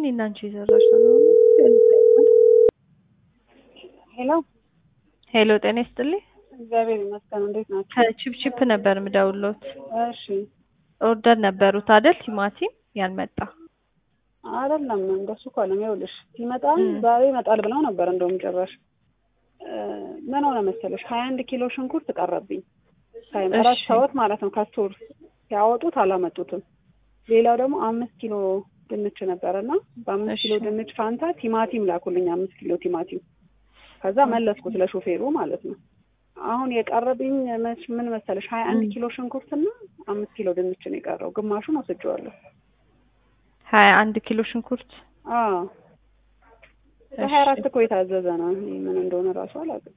እኔና አንቺ የሰራሽ ነው። ሄሎ ሄሎ፣ ጤና ይስጥልኝ። እግዚአብሔር ይመስገን። እንዴት ናቸው? ከቺፕቺፕ ነበር ምደውሎት። እሺ ኦርደር ነበሩት አይደል? ቲማቲም ያልመጣ አይደለም እንደሱ እኮ አለም። ይኸውልሽ ሲመጣ ዛሬ ይመጣል ብለው ነበር። እንደውም ጭራሽ ምን ሆነ መሰለሽ ሀያ አንድ ኪሎ ሽንኩርት ቀረብኝ። ሳይመራት ሰወት ማለት ነው። ከስቶር ሲያወጡት አላመጡትም። ሌላው ደግሞ አምስት ኪሎ ድንች ነበረ እና በአምስት ኪሎ ድንች ፋንታ ቲማቲም ላኩልኝ። አምስት ኪሎ ቲማቲም ከዛ መለስኩት ለሾፌሩ ማለት ነው። አሁን የቀረብኝ ምን መሰለሽ ሀያ አንድ ኪሎ ሽንኩርትና አምስት ኪሎ ድንች ነው የቀረው። ግማሹን ወስጄዋለሁ። ሀያ አንድ ኪሎ ሽንኩርት አዎ በሀያ አራት እኮ የታዘዘ ነው። ምን እንደሆነ እራሱ አላውቅም።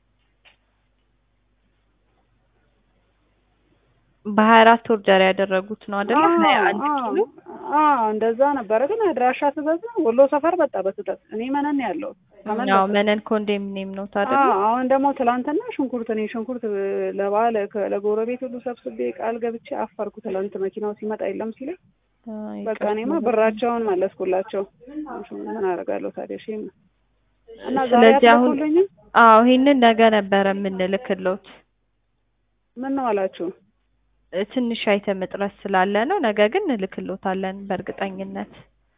በሀያ አራት ኦርደር ያደረጉት ነው አይደለ? ሀያ አንድ ኪሎ እንደዛ ነበረ። ግን አድራሻ ስበዛ ወሎ ሰፈር በጣ በስጠት እኔ መነን ያለው ያው መነን ኮንዶሚኒየም ነው ታዲያ። አሁን ደግሞ ትላንትና ሽንኩርት እኔ ሽንኩርት ለባለ ለጎረቤት ሁሉ ሰብስቤ ቃል ገብቼ አፈርኩ። ትላንት መኪናው ሲመጣ የለም ሲለኝ በቃ እኔማ ብራቸውን መለስኩላቸው። ምን አደርጋለሁ ታዲያ? እሺ እና ዛሬ ስለዚህ አሁን አትልኩልኝም? አዎ ይሄንን ነገ ነበረ የምንልክሎት። ምን ነው አላችሁ? ትንሽ አይተም እጥረት ስላለ ነው። ነገ ግን እንልክሎታለን በእርግጠኝነት።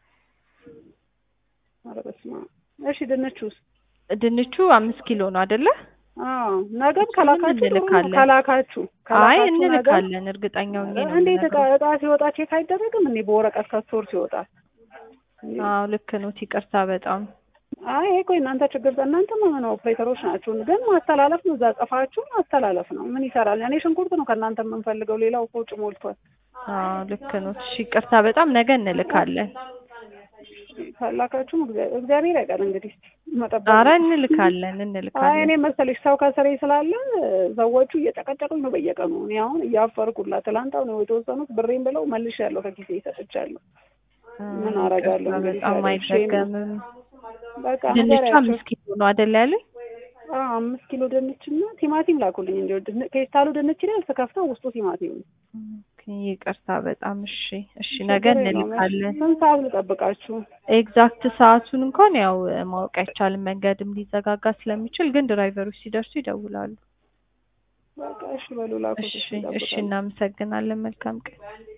ኧረ በስመ አብ። እሺ ድንቹስ? ድንቹ አምስት ኪሎ ነው አይደለ? አዎ ነገም ከላካችሁ ጥሩ ነው። እንልካለን። ከላካችሁ አይ ከላካችሁ ነገ እንልካለን፣ እርግጠኛው ነው እንዴት እቃ እቃ ሲወጣ ቼክ አይደረግም እንዴ? በወረቀት ከስቶር ሲወጣ አዎ ልክ ነው። ይቅርታ በጣም አይ ይሄ እኮ እናንተ ችግር እናንተ ምን ኦፕሬተሮች ናችሁ፣ ግን ማስተላለፍ ነው። እዛ ጽፋችሁ ማስተላለፍ ነው። ምን ይሰራል? እኔ ሽንኩርት ነው ከእናንተ የምንፈልገው፣ ሌላው እኮ ውጭ ሞልቷል። አዎ ልክ ነው። እሺ ይቅርታ በጣም ነገ እንልካለን። ካላካችሁም እግዚአ- እግዚአብሔር ያውቃል እንግዲህ መጠበቅ ኧረ ነው። እንልካለን አይ እንልካለን። እኔ መሰለሽ ሰው ከስሬ ስላለ ሰዎቹ እየጨቀጨቁኝ ነው በየቀኑ። እኔ አሁን እያፈርኩላ ትላንት አሁን የተወሰኑት ብሬን ብለው መልሻለሁ፣ ከጊዜ ይሰጥቻለሁ። ምን አደርጋለሁ ይቅርታ እንግዲህ በጣም ታዲያ፣ ሼም ነው። አይደገምም። በቃ ድንቹ ንገሪያቸው። አምስት ኪሎ ነው አይደል ያለኝ? አዎ አምስት ኪሎ ድንች እና ቲማቲም ላኩልኝ። እንዲ ፌስታሉ ድንች ላይ ስከፍተው ውስጡ ቲማቲም ነው። ኦኬ፣ ይቅርታ በጣም እሺ፣ እሺ ነገ ችግር የለውም። እንልካለን። ስንት ሰዓት ልጠብቃችሁ? ኤግዛክት ሰዓቱን እንኳን ያው ማወቅ አይቻልም፣ መንገድም ሊዘጋጋ ስለሚችል፣ ግን ድራይቨሮች ሲደርሱ ይደውላሉ። በቃ እሺ በሉ ላኩት። እሺ፣ እሺ እሺ፣ እጠብቃለሁ። እናመሰግናለን። መልካም ቀን።